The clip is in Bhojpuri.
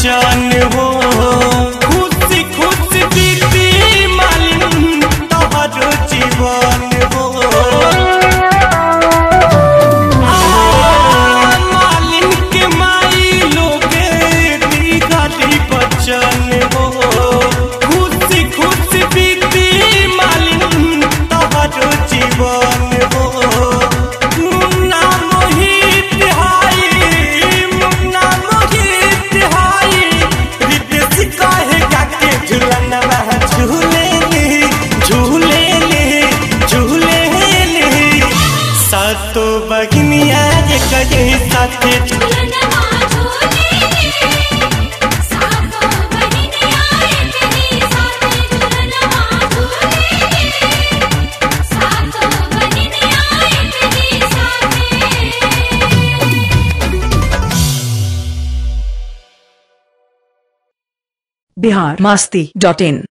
बच्चन हो खुशी खुशी बीती मालिन तोहरो जीवन हो मालिन के माई लोगे दिगली बच्चन हो खुशी खुशी बीती मालिन तोहरो जीवन हो मुन्ना मोहित हाई मुन्ना मोहित हाई रितेश कहेगा के झूलनवा झूले ले झूले ले झूले ले सातो बगनिया ये कहे साथे झूलनवा झूले सातो बहिनिया एकही साथे झूलनवा झूले सातो बहिनिया एकही साथे बिहार मस्ती डॉट इन